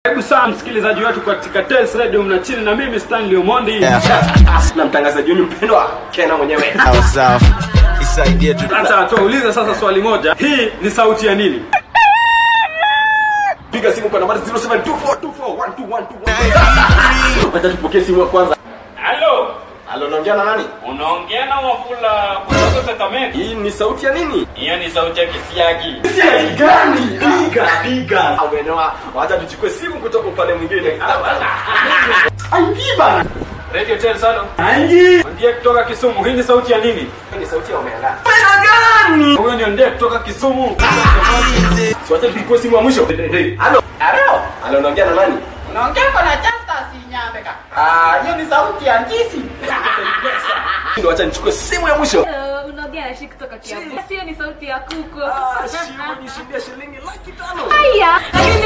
Karibu sana msikilizaji wetu katika Tales Radio mnachini na mimi Stanley Omondi. na mtangazaji wenu mpendwa Kena mwenyewe. Sawa sawa. Isaidie tu. Sasa tuulize sasa swali moja. Hii ni sauti ya nini? Piga simu kwa nambari 0724241212. Wacha tupokee simu ya kwanza. Halo, Halo, naongea na nani? unaongea na Wafula kutoka Kakamega. Hii ni sauti ya nini? Hiyo ni sauti ya kisiagi. Siagi gani? Piga, piga. Amenewa. Wacha tuchukue simu kutoka upande mwingine. Aingi bana. Radio Tales halo. Anji. Ndiye kutoka Kisumu. Hii ni sauti ya nini? Hii ni sauti ya Omega. Huyo ndio ndiye kutoka Kisumu. So wacha tuchukue simu ya mwisho. Halo. Halo. Halo, naongea na nani? Unaongea kwa na Justus Nyambeka. Ah, hiyo ni sauti ya Njisi. Ndio wacha nichukue simu ya mwisho. Uh, unaongea na shi kutoka Kiambu. Sio ni sauti ya kuku. Ah, shilingi shilingi shilingi laki tano. Haya, lakini